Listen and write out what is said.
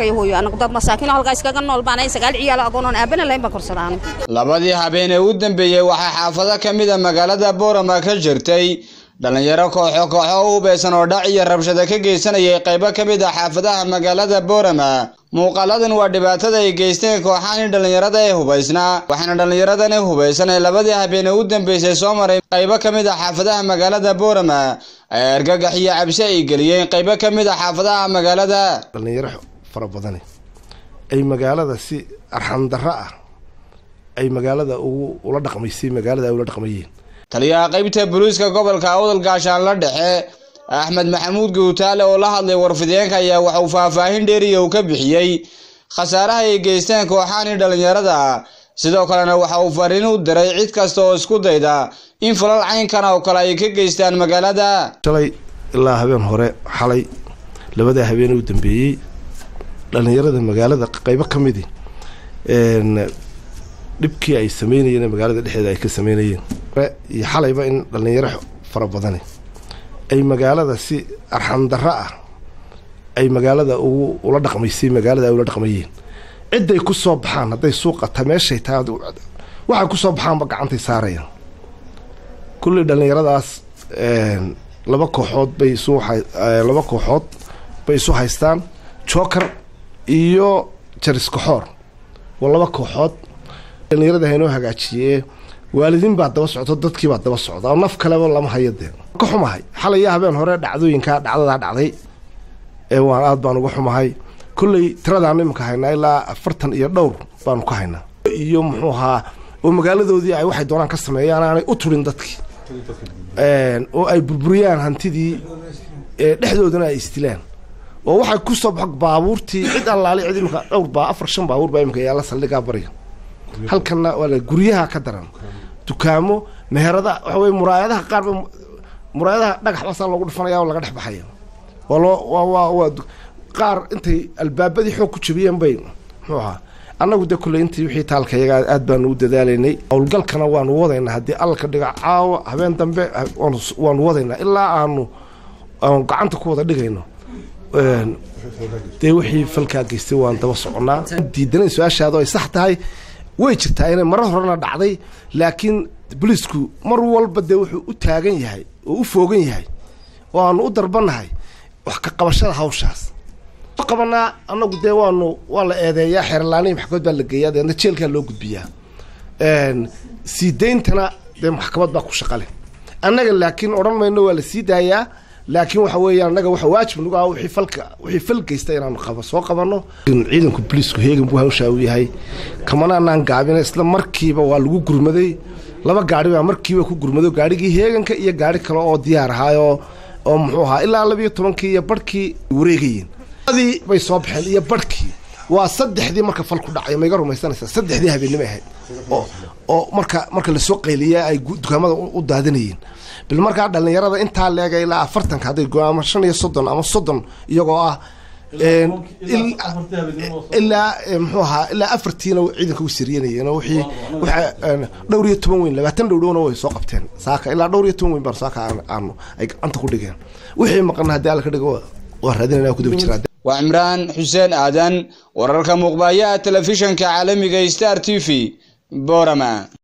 iyo hooyo anagu dad masaakiin halkaa iskaga nool baan sagaal ciyaal agoonoon aabana lahayn baan korsadaano labadii habeen ee u dambeeyey waxaa xaafado ka mid a magaalada boorama ka jirtay dhalinyaro kooxo kooxo u hubeysan oo dhac iyo rabshado ka geysanayay qaybo ka mid ah xaafadaha magaalada boorama muuqaaladan waa dhibaatada ay geysteen kooxahani dhallinyarada ee hubaysnaa waxaana dhallinyaradani hubaysan ee labadii habeen ee u dambeysay soo maray qaybo ka mid ah xaafadaha magaalada boorama ay argagax iyo cabsi ay geliyeen qaybo ka mid ah xaafadaha magaalada dhallinyaro fara badani ay magaalada si arxandarro ah ay magaalada ugu ula dhaqmaysay magaalada ay ula dhaqmayeen taliyaha qaybta booliiska gobolka awdal gaashaanla dhexe axmed maxamuud guutaale oo la hadlay warfideenka ayaa waxauu faahfaahin dheeriya uu ka bixiyey khasaaraha ay geysteen kooxahani dhallinyarada sidoo kalena waxa uu fariin u diray cid kasta oo isku dayda in falal caynkan oo kale ay ka geystaan magaalada shalay ilaa habeen hore xalay labada habeen u dambeeyey dhallinyarada magaalada qaybo ka midi dhibkii ay sameynayeen magaalada dhexeeda ay ka sameynayeen iyo xalayba in dhallinyaro fara badani ay magaalada si arxandarro ah ay magaalada ugu ula dhaqmaysay magaalada ay ula dhaqmayeen cidday ku soo baxaan hadday suuqata meeshay tahay waxay ku soo baxaanba gacantay saarayaan kulley dhallinyaradaas laba kooxood bay isu laba kooxood bay isu haystaan joker iyo jariskaxoor waa laba kooxood dhallinyarada haynoo hagaajiyee waalidiin baa daba socto dadkii baa daba socda oo naf kaleba lama hayo dee ka xumahay xalaya habeen hore dhacdooyinkaa dhacdadaa dhacday ee waan aad baan uga xumahay kolley tiradaan iminka haynaa ilaa afartan iyo dhowr baanu ka haynaa iyo muxuu ahaa oo magaaladoodii ay waxay doonaan ka sameeyaan aanay u turin dadkii oo ay burburiyaan hantidii dhexdoodana ay istilaan oo waxay ku soo bax baabuurtii cid allaali cid imika dhowr baa afar shan baabuur baa imika yaalla saldhigaa bariga halkanna waa guryaha ka daran dukaamo meherada waxa wey muraayadaha qaarba muraayadaha dhagax basaa loogu dhufanaya oo laga dhex baxaya waa loo waa waa waa qaar intay albaabadii xoog ku jabiyeen bay muxuu ahaa annagu de kulley intii wixii taalka iyaga aad baanu u dadaalaynay howlgalkana waanu wadaynaa haddii alka dhiga caawa habeen dambe waanu wadaynaa ilaa aanu aanu gacanta ku wada dhigayno dee wixii falkaa geystay waan daba soconnaa diidanay su-aashaado ay sax tahay way jirtaa inay marar horena dhacday laakiin boliisku mar walba dee wuxuu u taagan yahay oo u foogan yahay oo aanu u darbannahay wax ka qabashada hawshaas qabanaa annagu dee waanu waa la eedeeyaa xeerlaanihi maxkamad baa la geeyaa deedna jeelkaa loo gudbiyaa sii dayntana dee maxkamad baa ku shaqale annaga laakiin odhan mayno waa la sii daayaa laakiin waxa weeya annaga waxa waajib nagu ah wixii falka wixii fal geysta inaanu qaba soo qabanno ciidanku boliisku heegan buu hawshaa u yahay kamana anaan gaabina isla markiiba waa lagu gurmaday laba gaari baa markiiba ku gurmado gaarigii heeganka iyo gaari kale oo diyaar ahaayoo oo muxuu ahaa ilaa labiyo tobankii iyo barhkii wareegayeen adii bay soo baxeen iyo barhkii waa saddexdii marka fal ku dhacay ma iga rumaysanaysaa saddexdii habeennimo ahayd oo oo marka marka lasoo qayliya ay dukaamada u daadinayeen bil markaa dhallinyarada intaa leega ilaa afartanka hadday go ama shan iyo soddon ama soddon iyagoo ah ilaa muxuu ahaa ilaa afartiina ciidanka u siriyanayeen oo wixii dhowr iyo toban weyn labaatan dhowdhowna way soo qabteen saaka ilaa dhowr iyo toban weyn baan saaka aanu ay gacanta ku dhigeen wixii maqana haddii alla ka dhigo waa raadinayna ku daba jiraa waa cimraan xuseen aadan wararka muuqbaaya telefishanka caalamiga star t v boorama